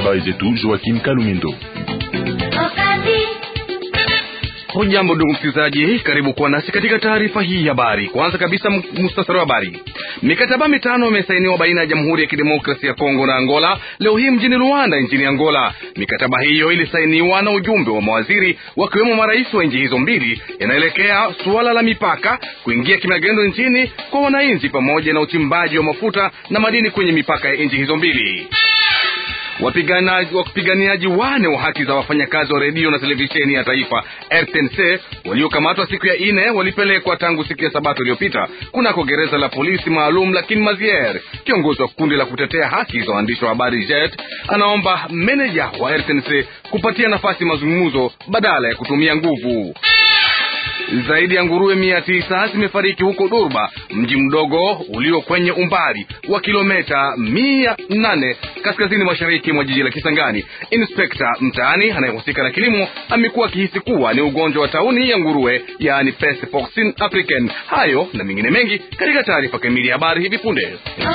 habari zetu Joakim Kalumindo. Hujambo ndugu msikilizaji, karibu kuwa nasi katika taarifa hii ya habari. Kwanza kabisa, mustasari wa habari. Mikataba mitano imesainiwa baina ya Jamhuri ya Kidemokrasia ya Kongo na Angola leo hii mjini Luanda nchini Angola. Mikataba hiyo ilisainiwa na ujumbe wa mawaziri wakiwemo marais wa nchi hizo mbili, yanaelekea suala la mipaka, kuingia kimagendo nchini kwa wananchi, pamoja na uchimbaji wa mafuta na madini kwenye mipaka ya nchi hizo mbili. Wapiganiaji wane wa haki za wafanyakazi wa redio na televisheni ya taifa RTNC waliokamatwa siku ya ine walipelekwa tangu siku ya Sabato iliyopita kunako gereza la polisi maalum la Kinmazier. Kiongozi wa kundi la kutetea haki za waandishi wa habari JET anaomba meneja wa RTNC kupatia nafasi mazungumzo badala ya kutumia nguvu. Zaidi ya nguruwe mia tisa zimefariki huko Durba, mji mdogo ulio kwenye umbali wa kilomita mia nane kaskazini mashariki mwa jiji la Kisangani. Inspekta mtaani anayehusika na kilimo amekuwa akihisi kuwa ni ugonjwa wa tauni ya nguruwe, yaani Peste Porcine Africaine. Hayo na mengine mengi katika taarifa kamili ya habari hivi punde,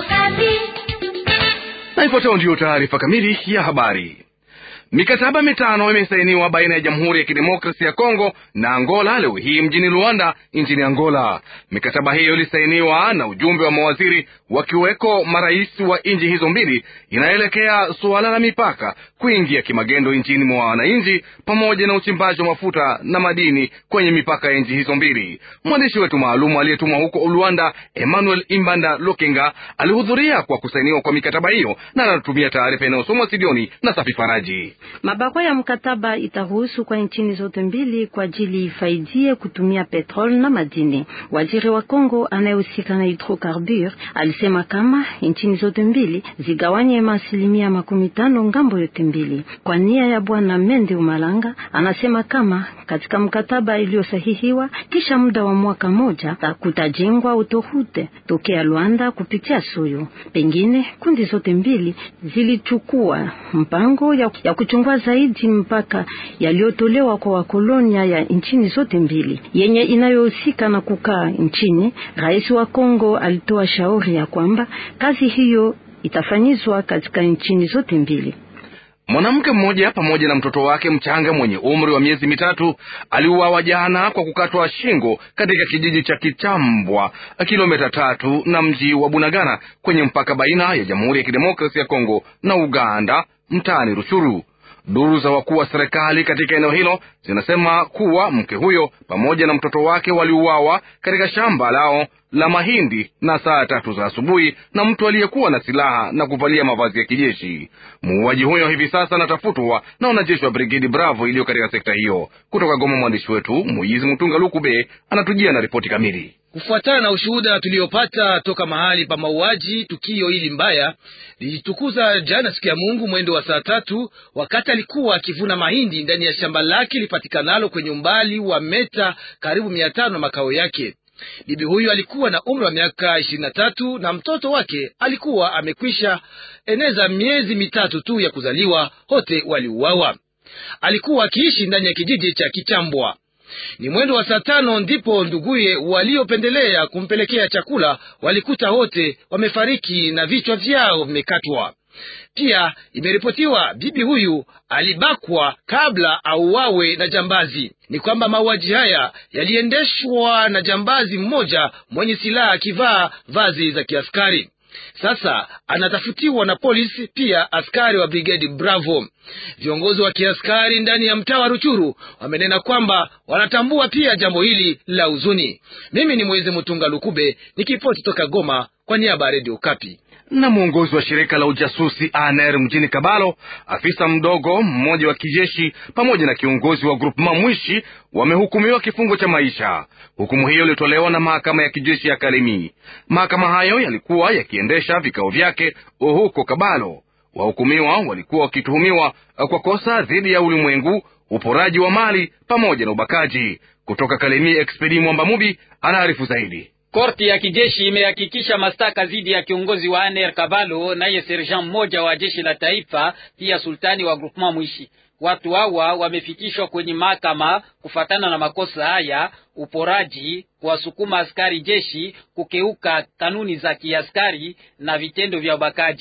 na ifuatayo ndiyo taarifa kamili ya habari. Mikataba mitano imesainiwa baina ya Jamhuri ya Kidemokrasia ya Kongo na Angola leo hii mjini Luanda nchini Angola. Mikataba hiyo ilisainiwa na ujumbe wa mawaziri wakiweko marais wa nchi hizo mbili, inaelekea suala la mipaka, kuingia kimagendo nchini mwa wananchi, pamoja na uchimbaji wa mafuta na madini kwenye mipaka ya nchi hizo mbili. Mwandishi wetu maalum aliyetumwa huko Luanda, Emmanuel Imbanda Lokenga, alihudhuria kwa kusainiwa kwa mikataba hiyo na anatumia taarifa inayosomwa studioni na Safi Faraji. Mabarua ya mkataba itaruhusu kwa nchini zote mbili kwa ajili ifaidie kutumia petrol na madini. Waziri wa Kongo anayehusika na hidrokarbur alisema kama nchini zote mbili zigawanye asilimia makumi tano ngambo yote mbili. Kwa nia ya bwana Mende Umalanga, anasema kama katika mkataba iliyosahihiwa kisha muda wa mwaka moja kutajengwa autoroute tokea Luanda kupitia Soyo. Pengine kundi zote mbili zilichukua mpango ya, ya kuchungua zaidi mpaka yaliyotolewa kwa wakolonia ya nchini zote mbili yenye inayohusika na kukaa nchini. Rais wa Kongo alitoa shauri ya kwamba kazi hiyo itafanyizwa katika nchini zote mbili. Mwanamke mmoja pamoja na mtoto wake mchanga mwenye umri wa miezi mitatu aliuawa jana kwa kukatwa shingo katika kijiji cha Kichambwa, kilomita tatu na mji wa Bunagana kwenye mpaka baina ya Jamhuri ya Kidemokrasia ya Kongo na Uganda, mtaani Ruchuru. Duru za wakuu wa serikali katika eneo hilo zinasema kuwa mke huyo pamoja na mtoto wake waliuawa katika shamba lao la mahindi na saa tatu za asubuhi na mtu aliyekuwa na silaha na kuvalia mavazi ya kijeshi. Muuaji huyo hivi sasa anatafutwa na wanajeshi wa Brigedi Bravo iliyo katika sekta hiyo. Kutoka Goma, mwandishi wetu Muizi Mtunga Lukube anatujia na ripoti kamili. Kufuatana na ushuhuda tuliopata toka mahali pa mauaji, tukio hili mbaya lilijitukuza jana siku ya Mungu mwendo wa saa tatu, wakati alikuwa akivuna mahindi ndani ya shamba lake lipatikanalo kwenye umbali wa meta karibu mia tano na makao yake. Bibi huyu alikuwa na umri wa miaka ishirini na tatu na mtoto wake alikuwa amekwisha eneza miezi mitatu tu ya kuzaliwa. Wote waliuawa. Alikuwa akiishi ndani ya kijiji cha Kichambwa. Ni mwendo wa saa tano ndipo nduguye waliopendelea kumpelekea chakula walikuta wote wamefariki na vichwa vyao vimekatwa. Pia imeripotiwa bibi huyu alibakwa kabla auawe na jambazi. Ni kwamba mauaji haya yaliendeshwa na jambazi mmoja mwenye silaha akivaa vazi za kiaskari. Sasa anatafutiwa na polisi, pia askari wa brigedi Bravo. Viongozi wa kiaskari ndani ya mtaa wa Ruchuru wamenena kwamba wanatambua pia jambo hili la huzuni. Mimi ni Mwezi Mtunga Lukube nikipoti toka Goma kwa niaba ya Redio Kapi na mwongozi wa shirika la ujasusi ANR mjini Kabalo, afisa mdogo mmoja wa kijeshi pamoja na kiongozi wa groupement Mwishi wamehukumiwa kifungo cha maisha. Hukumu hiyo ilitolewa na mahakama ya kijeshi ya Kalemi. Mahakama hayo yalikuwa yakiendesha vikao vyake huko Kabalo. Wahukumiwa walikuwa wakituhumiwa kwa kosa dhidi ya ulimwengu, uporaji wa mali pamoja na ubakaji. Kutoka Kalemi, Expedi Mwamba Mubi anaarifu zaidi. Korti ya kijeshi imehakikisha mashtaka dhidi ya kiongozi wa ANR Kabalo naye serjan mmoja wa jeshi la taifa, pia sultani wa groupement Mwishi. Watu hawa wamefikishwa kwenye mahakama kufatana na makosa haya: uporaji, kuwasukuma askari jeshi, kukeuka kanuni za kiaskari na vitendo vya ubakaji.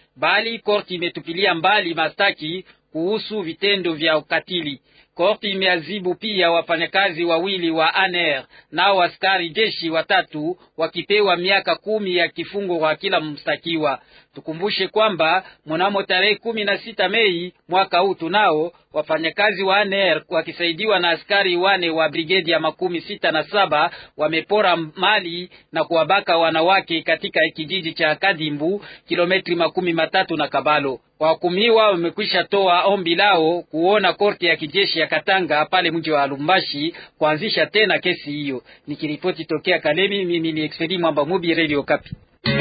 bali korti imetupilia mbali mastaki kuhusu vitendo vya ukatili. Korti imeazibu pia wafanyakazi wawili wa ANR nao askari jeshi watatu wakipewa miaka kumi ya kifungo kwa kila mstakiwa. Tukumbushe kwamba mnamo tarehe kumi na sita Mei mwaka huu tunao wafanyakazi wa ANR wakisaidiwa na askari wane wa brigedi ya makumi sita na saba wamepora mali na kuwabaka wanawake katika kijiji cha Kadimbu, kilometri makumi matatu na Kabalo. Wahukumiwa wamekwisha toa ombi lao kuona korti ya kijeshi ya Katanga pale mji wa Lumbashi kuanzisha tena kesi hiyo. Nikiripoti tokea Kalemi, mimi ni Expedi Mwamba Mubi, Radio Kapi.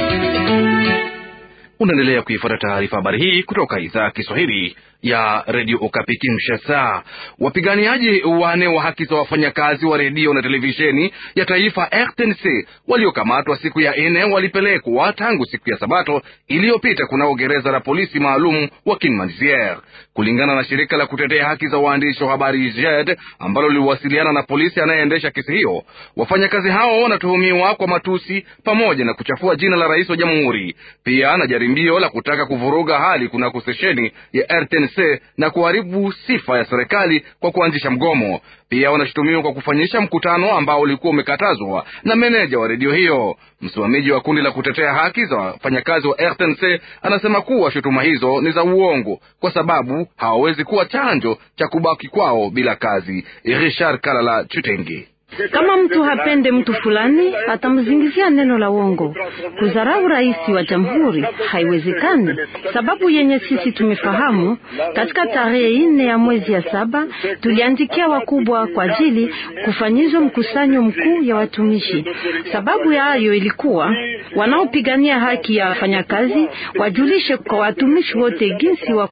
Unaendelea kuifuata taarifa habari hii kutoka idhaa ya Kiswahili ya redio Okapi Kinshasa. Wapiganiaji wane wa haki za wafanyakazi wa redio na televisheni ya taifa RTNC waliokamatwa siku ya nne walipelekwa tangu siku ya Sabato iliyopita kunao gereza la polisi maalum wa Kinmazier. Kulingana na shirika la kutetea haki za waandishi wa habari JED ambalo liliwasiliana na polisi anayeendesha kesi hiyo, wafanyakazi hao wanatuhumiwa kwa matusi pamoja na kuchafua jina la rais wa jamhuri, pia na jaribio la kutaka kuvuruga hali kunako stesheni ya RTNC na kuharibu sifa ya serikali kwa kuanzisha mgomo. Pia wanashutumiwa kwa kufanyisha mkutano ambao ulikuwa umekatazwa na meneja wa redio hiyo. Msimamizi wa kundi la kutetea haki za wafanyakazi wa RTNC anasema kuwa shutuma hizo ni za uongo kwa sababu hawawezi kuwa chanjo cha kubaki kwao bila kazi. Richard Kalala Chutenge kama mtu hapende mtu fulani atamzingizia neno la uongo. Kudharau rais wa jamhuri haiwezekani. Sababu yenye sisi tumefahamu, katika tarehe nne ya mwezi ya saba tuliandikia wakubwa kwa ajili kufanyizwa mkusanyo mkuu ya watumishi. Sababu ya hayo ilikuwa wanaopigania haki ya wafanyakazi wajulishe kwa watumishi wote jinsi wa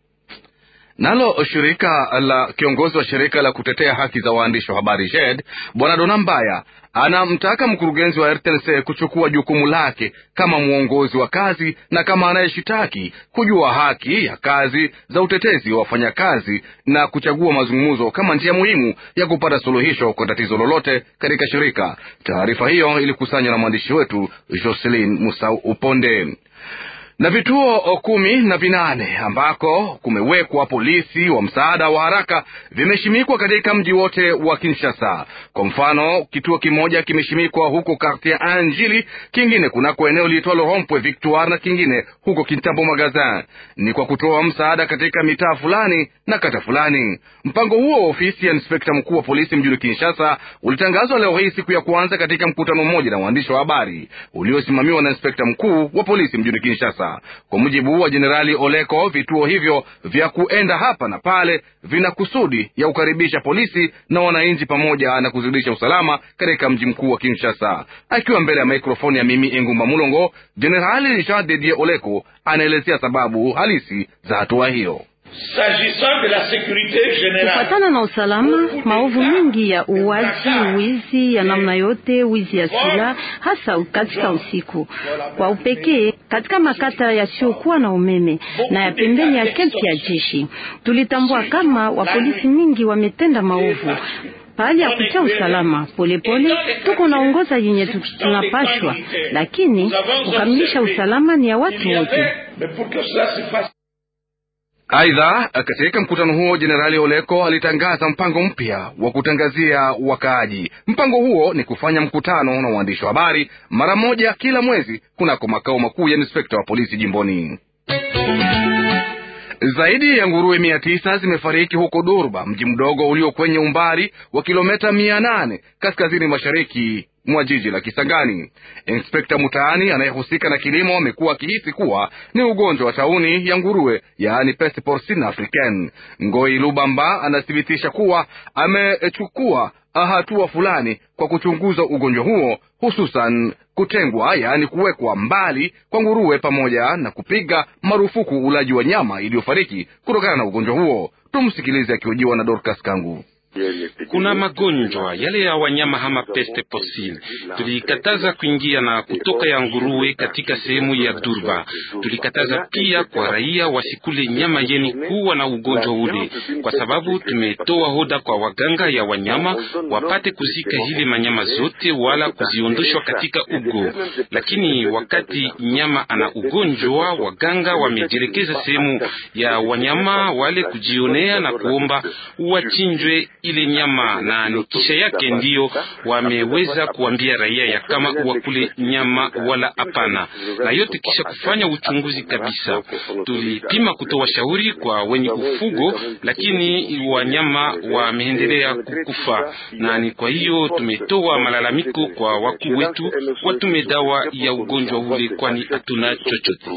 Nalo shirika la kiongozi wa shirika la kutetea haki za waandishi wa habari JED Bwana Dona Mbaya anamtaka mkurugenzi wa RTNC kuchukua jukumu lake kama mwongozi wa kazi na kama anayeshitaki kujua haki ya kazi za utetezi wa wafanyakazi na kuchagua mazungumzo kama njia muhimu ya kupata suluhisho kwa tatizo lolote katika shirika. Taarifa hiyo ilikusanywa na mwandishi wetu Jocelyn Musau Uponde na vituo kumi na vinane ambako kumewekwa polisi wa msaada wa haraka vimeshimikwa katika mji wote wa Kinshasa. Kwa mfano, kituo kimoja kimeshimikwa huko Quartier Anjili, kingine kunako eneo liitwalo Rompwe Victoire na kingine huko Kintambo Magazin. Ni kwa kutoa msaada katika mitaa fulani na kata fulani. Mpango huo wa ofisi ya inspekta mkuu wa polisi mjini Kinshasa ulitangazwa leo hii siku ya kwanza katika mkutano mmoja na waandishi wa habari uliosimamiwa na inspekta mkuu wa polisi mjini Kinshasa. Kwa mujibu wa Jenerali Oleko, vituo hivyo vya kuenda hapa na pale vina kusudi ya kukaribisha polisi na wananchi pamoja na kuzidisha usalama katika mji mkuu wa Kinshasa. Akiwa mbele ya mikrofoni ya mimi Engumba Mulongo, Jenerali Jean de Dieu Oleko anaelezea sababu halisi za hatua hiyo. Kufatana na usalama, maovu mingi ya uwaji, wizi ya namna yote, wizi ya silaha, hasa katika usiku, kwa upekee katika makata yasiyokuwa na umeme na ya pembeni ya kempi ya jeshi, tulitambua kama wapolisi mingi wametenda maovu pahali ya kucha usalama polepole, tuko naongoza yenye tunapashwa, lakini kukamilisha usalama ni ya watu wote. Aidha, katika mkutano huo Jenerali Oleko alitangaza mpango mpya wa kutangazia wakaaji. Mpango huo ni kufanya mkutano na waandishi wa habari mara moja kila mwezi kunako makao makuu ya inspekta wa polisi jimboni. Zaidi ya nguruwe mia tisa zimefariki huko Durba, mji mdogo ulio kwenye umbali wa kilomita mia nane kaskazini mashariki mwa jiji la Kisangani. Inspekta Mutaani anayehusika na kilimo amekuwa akihisi kuwa ni ugonjwa wa tauni ya nguruwe, yaani peste porcine africaine. Ngoi Lubamba anathibitisha kuwa amechukua hatua fulani kwa kuchunguza ugonjwa huo, hususan kutengwa, yaani kuwekwa mbali kwa nguruwe pamoja na kupiga marufuku ulaji wa nyama iliyofariki kutokana na ugonjwa huo. Tumsikilize akihojiwa na Dorcas Kangu. Kuna magonjwa yale ya wanyama kama peste porcine. Tulikataza kuingia na kutoka ya nguruwe katika sehemu ya Durba. Tulikataza pia kwa raia wasikule nyama yeni kuwa na ugonjwa ule, kwa sababu tumetoa hoda kwa waganga ya wanyama wapate kuzika zile manyama zote wala kuziondoshwa katika ugo. Lakini wakati nyama ana ugonjwa, waganga wamejielekeza sehemu ya wanyama wale kujionea na kuomba wachinjwe ile nyama, na ni kisha yake ndiyo wameweza kuambia raia ya kama wakule nyama wala hapana, na yote kisha kufanya uchunguzi kabisa. Tulipima kutoa shauri kwa wenye ufugo, lakini wanyama wameendelea kukufa, na ni kwa hiyo tumetoa malalamiko kwa wakuu wetu watume dawa ya ugonjwa ule, kwani hatuna chochote.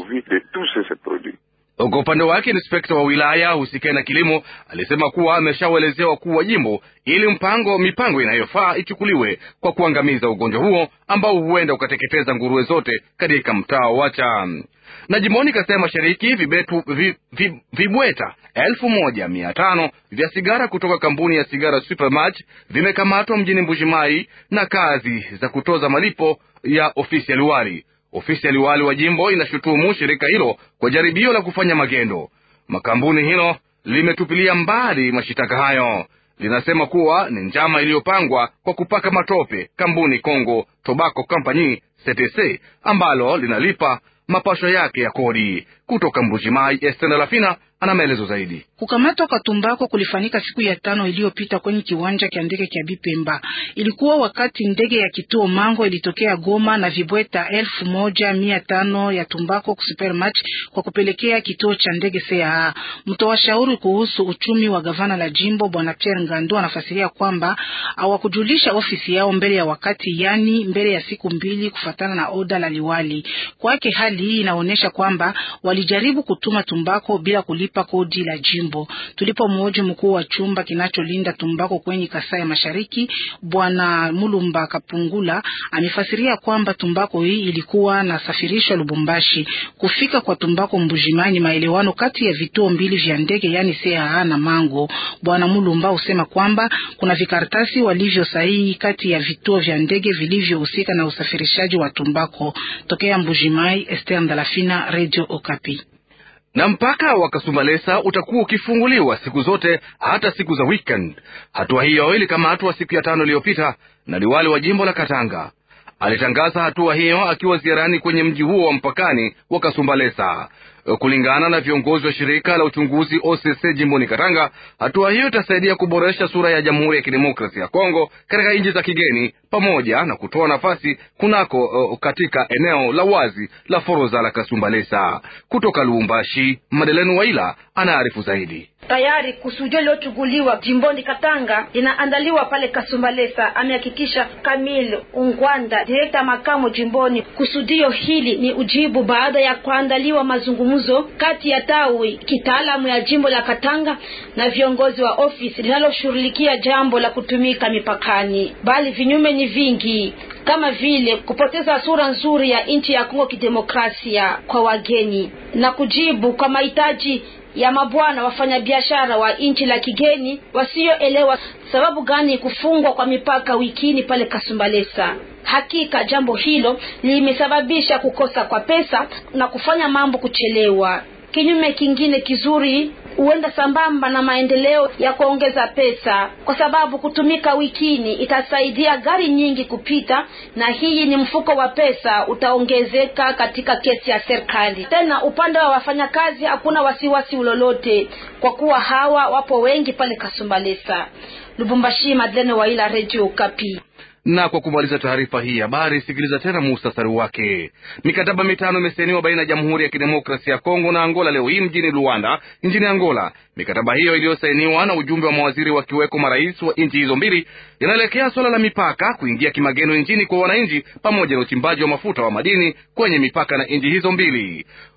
Kwa upande wake inspekta wa wilaya husikae na kilimo alisema kuwa ameshawaelezea wakuu wa jimbo ili mpango mipango inayofaa ichukuliwe kwa kuangamiza ugonjwa huo ambao huenda ukateketeza nguruwe zote katika mtaa wacha na jimboni Kasai Mashariki vibetu vi, vi, vibweta elfu moja mia tano vya sigara kutoka kampuni ya sigara Supermatch vimekamatwa mjini Mbujimai na kazi za kutoza malipo ya ofisi ya liwali. Ofisi ya liwali wa jimbo inashutumu shirika hilo kwa jaribio la kufanya magendo. Makampuni hilo limetupilia mbali mashitaka hayo, linasema kuwa ni njama iliyopangwa kwa kupaka matope kampuni Congo Tobacco Company CTC ambalo linalipa mapasho yake ya kodi. Kutoka Mbujimai, Estena Lafina ana maelezo zaidi. Kukamatwa kwa tumbako kulifanyika siku ya tano iliyopita kwenye kiwanja cha ndege cha Bipemba. Ilikuwa wakati ndege ya kituo Mango ilitokea Goma na vibweta elfu moja mia tano ya tumbako Supermatch kwa kupelekea kituo cha ndege CAA. Mtoa shauri kuhusu uchumi wa gavana la jimbo Bwana Pierre Ngando anafasiria kwamba hawakujulisha ofisi yao mbele ya wakati, yani mbele ya siku mbili, kufatana na oda la liwali. Kwake hali hii inaonyesha kwamba walijaribu kutuma tumbako bila kulipa kodi la jimbo. Tulipomhoji mkuu wa chumba kinacholinda tumbako kwenye Kasai ya Mashariki, bwana Mulumba Kapungula amefasiria kwamba tumbako hii ilikuwa na safirishwa Lubumbashi. Kufika kwa tumbako Mbujimani maelewano kati ya vituo mbili vya ndege, yani CAA na Mango. Bwana Mulumba husema kwamba kuna vikaratasi walivyo sahihi kati ya vituo vya ndege vilivyohusika na usafirishaji wa tumbako. Tokea Mbujimai, Esther Ndalafina, Radio Okapi na mpaka wa Kasumbalesa utakuwa ukifunguliwa siku zote hata siku za weekend. Hatua hiyo ilikamatwa siku ya tano iliyopita na liwali wa jimbo la Katanga. Alitangaza hatua hiyo akiwa ziarani kwenye mji huo wa mpakani wa Kasumbalesa. Kulingana na viongozi wa shirika la uchunguzi OCC jimboni Katanga, hatua hiyo itasaidia kuboresha sura ya Jamhuri ya Kidemokrasia ya Kongo katika nchi za kigeni pamoja na kutoa nafasi kunako uh, katika eneo la wazi la foroza la Kasumbalesa. Kutoka Lubumbashi, Madeleine Waila anaarifu zaidi. Tayari kusudio iliyochukuliwa jimboni Katanga inaandaliwa pale Kasumbalesa, amehakikisha Kamil Ungwanda, direkta makamu jimboni. Kusudio hili ni ujibu baada ya kuandaliwa mazungumzo kati ya tawi kitaalamu ya jimbo la Katanga na viongozi wa ofisi linaloshughulikia jambo la kutumika mipakani, bali vinyume ni vingi kama vile kupoteza sura nzuri ya nchi ya Kongo kidemokrasia kwa wageni na kujibu kwa mahitaji ya mabwana wafanyabiashara wa nchi la kigeni wasioelewa sababu gani kufungwa kwa mipaka wikini pale Kasumbalesa. Hakika jambo hilo limesababisha kukosa kwa pesa na kufanya mambo kuchelewa. Kinyume kingine kizuri huenda sambamba na maendeleo ya kuongeza pesa, kwa sababu kutumika wikini itasaidia gari nyingi kupita, na hii ni mfuko wa pesa utaongezeka katika kesi ya serikali. Tena upande wa wafanyakazi hakuna wasiwasi ulolote, kwa kuwa hawa wapo wengi pale Kasumbalesa. Lubumbashi, Madlene Waila, Radio Kapi. Na kwa kumaliza taarifa hii habari, sikiliza tena muhtasari wake. Mikataba mitano imesainiwa baina ya Jamhuri ya Kidemokrasia ya Kongo na Angola leo hii mjini Luanda nchini Angola. Mikataba hiyo iliyosainiwa na ujumbe wa mawaziri wakiweko marais wa nchi hizo mbili inaelekea suala la mipaka, kuingia kimagendo nchini kwa wananchi, pamoja na uchimbaji wa mafuta wa madini kwenye mipaka na nchi hizo mbili.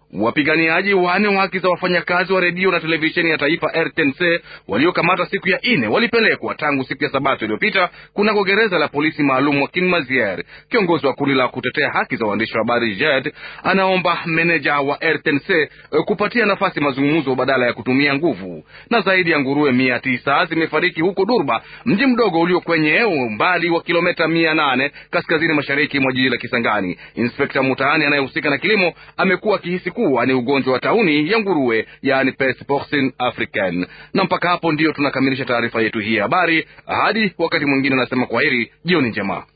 Wapiganiaji wane wa haki za wafanyakazi wa redio na televisheni ya taifa RTNC waliokamata siku ya ine walipelekwa tangu siku ya Sabato iliyopita kunako gereza la polisi maalum wa Kinmazier. Kiongozi wa kundi la kutetea haki za waandishi wa habari JED anaomba meneja wa RTNC kupatia nafasi mazungumzo badala ya kutumia nguvu. Na zaidi ya nguruwe mia tisa zimefariki huko Durba, mji mdogo ulio kwenye umbali wa kilomita mia nane kaskazini mashariki mwa jiji la Kisangani. Inspekta Mutaani anayehusika na kilimo amekuwa akihisi kuwa ni ugonjwa wa tauni ya nguruwe, yaani peste porcine africaine. Na mpaka hapo ndio tunakamilisha taarifa yetu hii ya habari. Hadi wakati mwingine, anasema kwaheri, jioni njema.